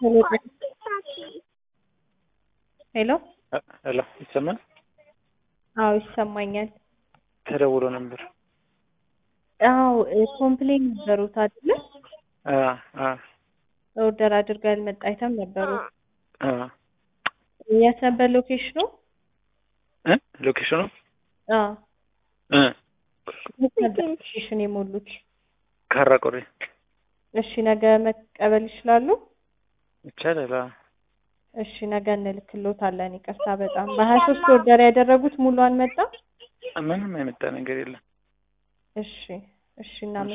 ሄሎ ሄሎ ይሰማል? አዎ ይሰማኛል። ተደውሎ ነበር። አዎ ኮምፕሌን ነበሩት አይደለ? አ አ ኦርደር አድርገው ያልመጣ አይተም ነበሩ። አ የት ነበር ሎኬሽኑ? እ ሎኬሽኑ አዎ እ የት ነበር ሎኬሽን የሞሉት? ካራ ቆሬ እሺ ነገ መቀበል ይችላሉ? ይቻላል። አ እሺ ነገ እንልክሎታለን። ይቅርታ በጣም በሀያ ሶስት ኦርደር ያደረጉት ሙሉ አልመጣም? ምንም የመጣ ነገር የለም። እሺ እሺ እናመ